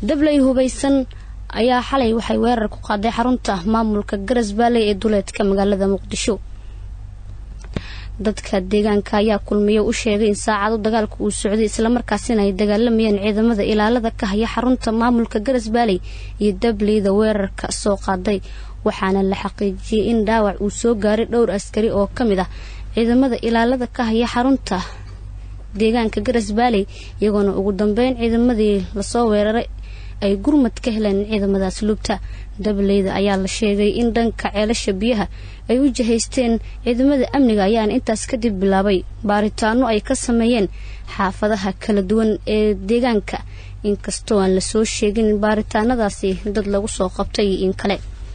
dabley hubaysan ayaa xalay waxay weerar ku qaaday xarunta maamulka garas baaley ee duleedka magaalada muqdisho dadka deegaanka ayaa kulmiyo u sheegay in saacado dagaalka uu socday islamarkaasina ay dagaalamayeen ciidamada ilaalada ka haya xarunta maamulka garas baaley iyo dableyda weerarka soo qaaday waxaana la xaqiijiyey in dhaawac uu soo gaaray dhowr askari oo ka mid ah ciidamada ilaalada ka haya xarunta deegaanka garas baaley iyagoona ugu dambeyn ciidamadii lasoo weeraray ay gurmad ka heleen ciidamadaas lubta dableyda ayaa la sheegay in dhanka ceelasha biyaha ay u jihaysteen ciidamada amniga ayaana intaas kadib bilaabay baaritaano ay ka sameeyeen xaafadaha kala duwan ee deegaanka inkastoo aan lasoo sheegin baaritaanadaasi dad lagu soo qabtay in kale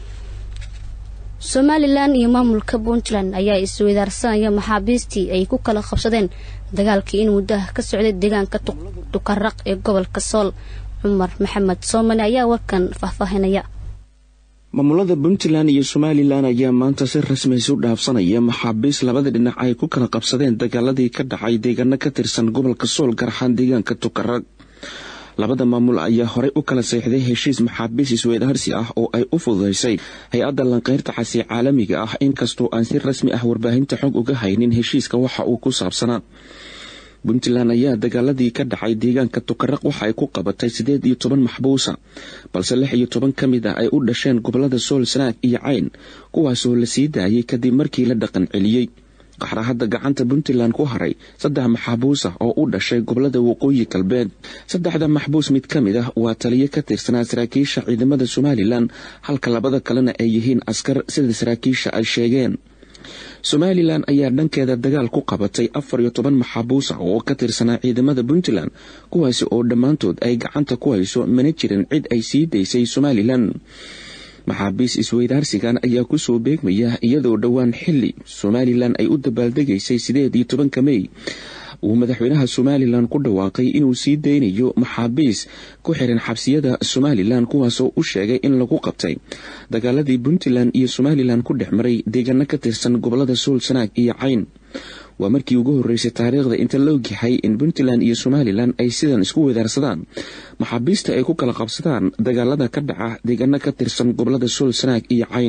somalilan iyo maamulka puntland ayaa isweydaarsanaya maxaabiistii ay ku kala qabsadeen dagaalkii in muddaha ka socday deegaanka dukaraq ee gobolka sool cumar maxamed soomali ayaa warkan faahfaahinaya maamulada puntland iyo somalilan ayaa maanta si rasmi isu dhaafsanaya maxaabiis labada dhinac ay ku kala qabsadeen dagaaladii ka dhacay deegaano ka tirsan gobolka sool gaar ahaan deegaanka tukarag labada maamul ayaa horey u kala seexday heshiis maxaabiis isweydaarsi ah oo ay u fududaysay hay-adda lanqeyrta casi caalamiga ah inkastoo aan si rasmi ah warbaahinta xog uga haynin heshiiska waxa uu ku saabsanaa puntland ayaa dagaaladii ka dhacay deegaanka tukaraq waxa ay ku qabatay siddeed iyo toban maxbuusa balse lix iyo toban ka mid ah ay u dhasheen gobolada sool sanaag iyo cayn kuwaasoo la sii daayay kadib markii la dhaqan celiyey qaxra hadda gacanta puntland ku haray saddex maxaabuus ah oo u dhashay gobolada waqooyi galbeed saddexda maxbuus mid ka mid ah waa taliyo ka tirsanaa saraakiisha ciidamada somalilan halka labada kalena ay yihiin askar sida saraakiisha ay sheegeen somalilan ayaa dhankeeda dagaal ku qabatay afar iyo toban maxaabuus ah oo ka tirsanaa ciidamada puntland kuwaasi oo dhammaantood ay gacanta ku hayso mana jirin cid ay sii daysay somalilan maxaabiis isweydaarsigan ayaa kusoo beegmaya iyadoo dhowaan xili somalilan ay u dabaaldegaysay sideed iyo tobanka mey uu madaxweynaha somalilan ku dhawaaqay inuu sii daynayo maxaabiis ku xiran xabsiyada somalilan kuwaasoo u sheegay in lagu qabtay dagaaladii puntland iyo somalilan ku dhex maray deegaano ka tirsan gobolada sool sanaag iyo cayn waa markii ugu horreysay taariikhda inta la ogyahay in puntland iyo somalilan ay sidan isku wedaarsadaan maxaabiista ay ku kala qabsadaan dagaalada ka dhaca deegaano ka tirsan gobolada sool sanaag iyo cayn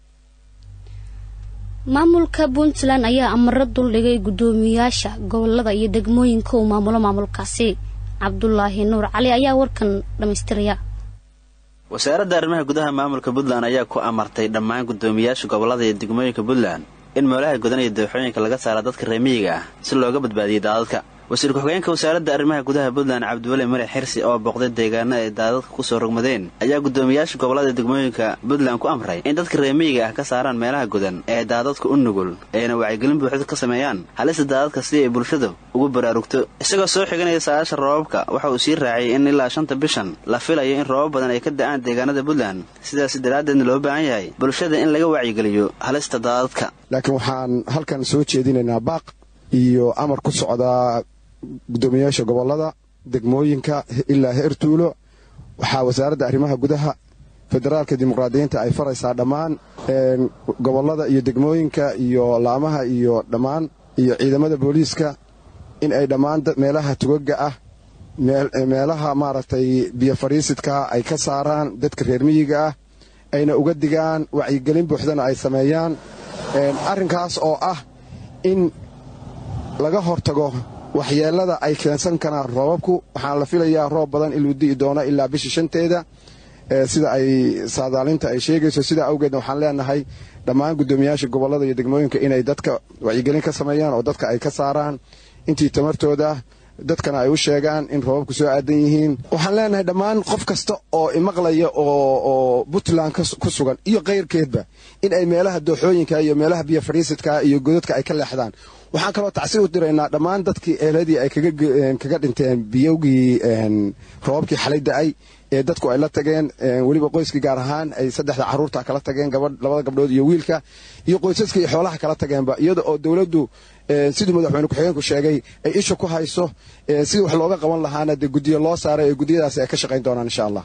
maamulka puntland ayaa amaro duldhigay guddoomiyaasha gobolada iyo degmooyinka uu maamulo maamulkaasi cabdulaahi nuur cali ayaa warkan dhammaystiraya wasaaradda arrimaha gudaha maamulka puntland ayaa ku amartay dhammaan guddoomiyaasha gobolada iyo degmooyinka puntland in meelaha godan iyo dooxooyinka laga saara dadka reemiyiga ah si looga badbaadiyay daadadka wasiir ku-xigeenka wasaaradda arrimaha gudaha puntland cabdiweli mare xirsi oo boqday deegaano ay daadadka kusoo rogmadeen ayaa guddoomiyaasha gobolada degmooyinka puntland ku amray in dadka reemiyiga ah ka saaraan meelaha godan ee daadadka u nugul ayna wacyigelin buuxda ka sameeyaan halista daadadka si ay bulshadu ugu baraarugto isagoo soo xiganaya saa'aasha roobabka waxa uu sii raaciyay in ilaa shanta bishan la filayo in roobab badan ay ka da'aan deegaanada puntland sidaas daraaddeedna loo baahan yahay bulshada in laga wacyigeliyo halista daadadka laakiin waxaan halkan soo jeedinaynaa baaq iyo amar ku socdaa guddoomiyaasha gobolada degmooyinka ilaa heer tuulo waxaa wasaaradda arrimaha gudaha federaalka dimuqraadiyiinta ay faraysaa dhammaan gobolada iyo degmooyinka iyo laamaha iyo dhammaan iyo ciidamada booliiska in ay dhammaan meelaha tugaga ah meelaha maaragtay biyo fadhiisidka ay ka saaraan dadka reer miyiga ah ayna uga digaan wacyigelin buuxdana ay sameeyaan arrinkaas oo ah in laga hortago waxyeelada ay keensan karaan roobabku waxaan la filayaa roob badan inuu di'i doono ilaa bisha shanteeda sida ay saadaalinta ay sheegayso sidaa awgeedna waxaan leenahay dhammaan guddoomiyaasha gobolada iyo degmooyinka inay dadka wacyigelin ka sameeyaan oo dadka ay ka saaraan intii tamartooda dadkana ay u sheegaan in roobabku soo aadan yihiin waxaan leenahay dhammaan qof kasta oo imaqlaya oo puntland ku sugan iyo kayrkeedba in ay meelaha dooxooyinka iyo meelaha biyo fadhiisidka iyo godadka ay ka leexdaan waxaan kaloo tacsi u diraynaa dhammaan dadkii eeladii ay kaga dhinteen biyowgii roobabkii xalay da'ay ee dadku ay la tageen weliba qoyskii gaar ahaan ay saddexda carruurta kala tageen labada gabdhood iyo wiilka iyo qoysaska iyo xoolaha kala tageenba iyada oo dowladdu siduu madaxweyne ku-xigeenku sheegay ay isha ku hayso sidii wax looga qaban lahaana dee guddiyo loo saaray ee guddiyadaasi ay ka shaqayn doonaan insha allah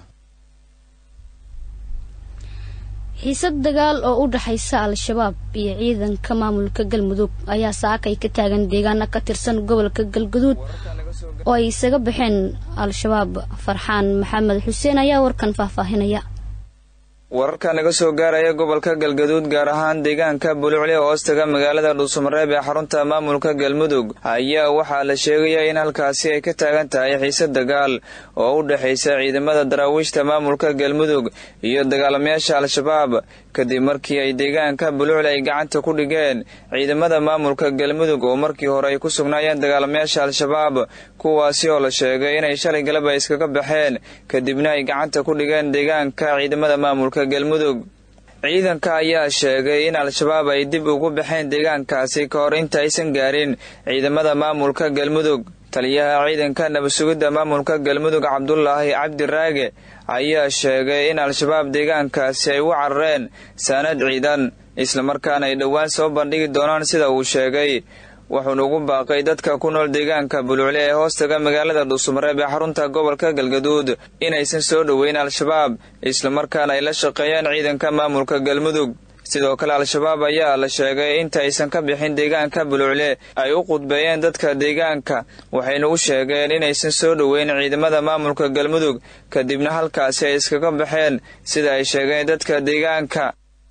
xiisad dagaal oo u dhaxaysa al-shabaab iyo ciidanka maamulka galmudug ayaa saakay ka taagan deegaano ka tirsan gobolka galguduud oo ay isaga baxeen al-shabaab farxaan maxamed xuseen ayaa warkan faahfaahinaya wararka naga soo gaaraya gobolka galgaduud gaar ahaan deegaanka bulucli oo hoostaga magaalada dhuusamareeb ee xarunta maamulka galmudug ayaa waxaa la sheegaya in halkaasi ay ka taagan tahay xiise dagaal oo u dhexaysa ciidamada daraawiishta maamulka galmudug iyo dagaalamayaasha al-shabaab kadib markii ay deegaanka bulucli ay gacanta ku dhigeen ciidamada maamulka galmudug oo markii hore ay ku sugnaayeen dagaalamayaasha al-shabaab kuwaasi oo la sheegay inay shalay galab ay iskaga baxeen kadibna ay gacanta ku dhigeen deegaanka ciidamada maamulka galmudug ciidanka ayaa sheegay in al-shabaab ay dib ugu baxeen deegaankaasi ka hor inta aysan gaarin ciidamada maamulka galmudug taliyaha ciidanka nabadsugidda maamulka galmudug cabdulaahi cabdi raage ayaa sheegay in al-shabaab deegaankaasi ay u carareen saanad ciidan islamarkaana ay dhowaan soo bandhigi doonaan sida uu sheegay wuxuuna ugu baaqay dadka ku nool deegaanka bulucle ee hoostaga magaalada dhuusamareeb ee xarunta gobolka galgaduud inaysan soo dhoweyn al-shabaab islamarkaana ay la shaqeeyaan ciidanka maamulka galmudug sidoo kale al-shabaab ayaa la sheegay inta aysan ka bixin deegaanka bulucle ay u qudbeeyeen dadka deegaanka waxayna u sheegeen inaysan soo dhoweyn ciidamada maamulka galmudug kadibna halkaasi ay iskaga baxeen sida ay sheegeen dadka deegaanka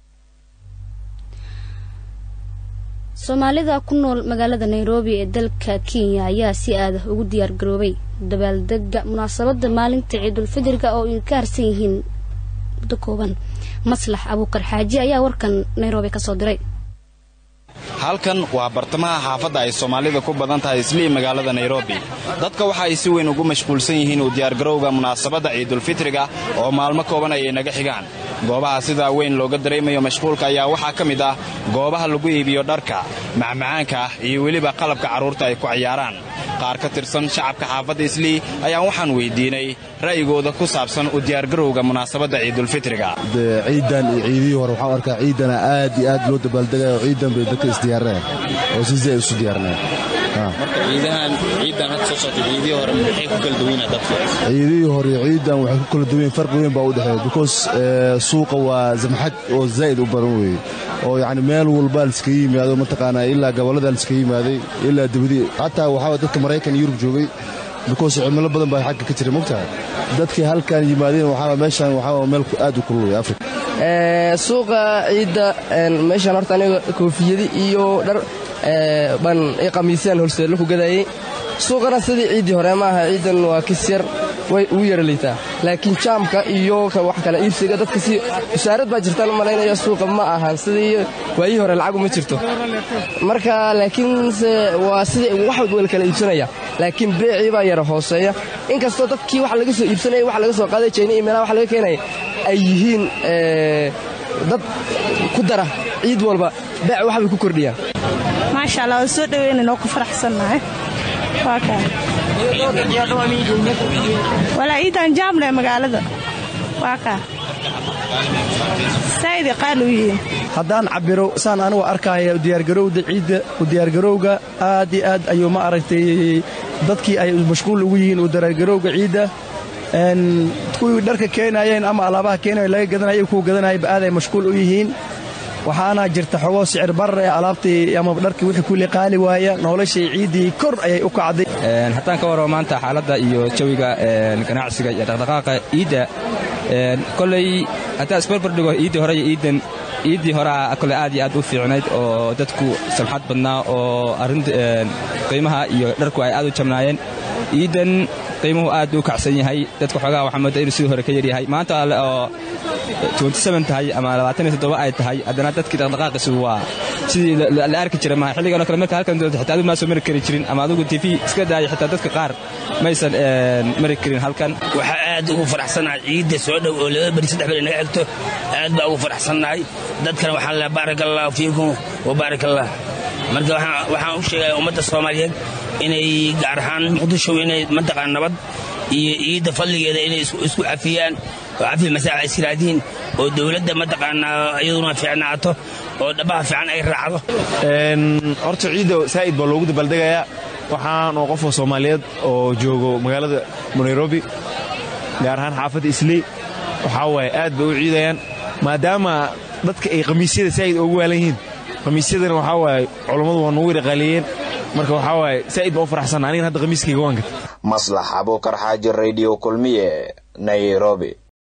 soomaalida ku nool magaalada nairobi ee dalka kenya ayaa si aada ugu diyaar garoobay dabaaldega munaasabada maalinta ciidulfidriga oo ay ka harsan yihiin muddo kooban maslax abuukar xaaji ayaa warkan nairobi kasoo diray halkan waa bartamaha xaafadda ay soomaalida ku badan tahay islii magaalada nairobi dadka waxa ay si weyn ugu mashquulsan yihiin u diyaargarowga munaasabadda ciidulfitriga oo maalmo kooban ayay naga xigaan goobaha sidaa weyn looga dareemayo mashquulka ayaa waxaa ka mid ah goobaha lagu iibiyo dharka macmacaanka ah iyo weliba qalabka carruurta ay ku ciyaaraan qaar ka tirsan shacabka xaafadda islii ayaa waxaan weydiinay ra'yigooda ku saabsan u diyaargarowga munaasabadda ciidulfitriga ciidan iyo ciidihii hore waxaan arkaa ciidana aad iyo aad loo dabaaldegaya oo ciidan bay dadka isdiyaareen oo si ay isu diyaarneen ciidihii hore ciidan waxay ku kala duwan farqi weyn baa u dhexeeya because suuqa waa zamxad oo zaa'id u badan weeye oo yacni meel walbaa liskaga yimaado mataqaanaa ilaa gobollada liskaga yimaaday ilaa dibadii xataa waxaa dadka maraykan yurub joogay because cimilo badan baa xagga ka jira mogtahay dadkii halkan yimaadeen waxaa meeshan waxaa meel aad u kululaya afrika suuqa ciidda meeshaan horta aniga koofiyadi iyo dhar baan i qamiisaan holseello ku gadayey suuqana sidii ciiddii hore ma aha ciiddan waa kis yar way ugu yara liitaa laakiin jaamka iyo wax kale iibsiga dadka si wasaarad baa jirtaan u malaynaya suuqa ma ahan sidii waayii hore lacagu ma jirto marka laakiinse waa sidii wax wal kala iibsanaya laakiin beecii baa yara hooseeya inkastoo dadkii wax laga soo iibsanaya wax laga soo qaaday jeyna iyo meelaha wax laga keenaya ay yihiin dad ku dara ciid walba beec waxbay ku kordhiyaan maasha allah waan soo dhaweynayn oo ku faraxsannahay waa kaa walaa ciidan jaamle magaalada waa kaa saa'id qaal u yihiin haddaan cabiro saan anigu arkaya diyaargarowda ciidda u diyaargarowga aad iyo aad ayuu ma aragtay dadkii ay mashquul ugu yihiin u diyaargarowga ciidda kuwii dharka keenayeen ama alaabaha keenaya laga gadanaya kuwa gadanayaba aad ay mashquul u yihiin waxaana jirta xogoo sicir barar ee alaabtii ama dharkii wixii kulli qaali waaya noloshii ciiddii kor ayay u kacday haddaan ka warramo maanta xaaladda iyo jawiga ganacsiga iyo dhaqdhaqaaqa ciidda koley haddaan isbarbardhigo iiddii hore iyo iiddan iiddii horea kole aad iyo aad u fiicnayd oo dadku samxad badnaa oo arrinta qiimaha iyo dharku ay aad u jabnaayeen iiddan qiimuhu aad u kacsan yahay dadka xoogaha waxaa mooda inuu sidii hore ka yaryahay maanta oo tahay ama ay tahay haddana dadkii dhaqdhaqaaqiisu waa sidii la arki jira maha xilliganoo kale marka halkan doonto xitaa adigu maa soo mari kari jirin ama adigu tv iska daaya xitaa dadka qaar maysan mari karin halkan waxaa aad ugu faraxsannahay ciidda soo dhow oo laba beri saddex beri naga xigto aad baa ugu faraxsannahay dadkana waxaan leehay baarak allahu fiikum wa baarak allah marka waxaan u sheegaya ummadda soomaaliyeed inay gaar ahaan muqdisho inay mantaqaa nabad iyo ciidda fadligeeda inay isku cafiyaan oo cafi masaaxa israadiin oo dowladda mataqaanaa iyaduna fiicnaato oo dhabaha fiican ay raacdo horta ciidda saa'id baa loogu dabaaldegayaa waxaan oo qofoo soomaaliyeed oo joogo magaalada nairobi gaar ahaan xaafadda islii waxaa waaye aad bay u ciidayaan maadaama dadka ay khamiisyada saa'id ugu waalan yihiin khamiisyadana waxaa waaye culammadu waa nugu raqaaleeyeen marka waxaa waaye saa'id baan u faraxsanna anigana hadda khamiiskayga waan gatay maslax abuukar xaaji radio kulmiye nairobi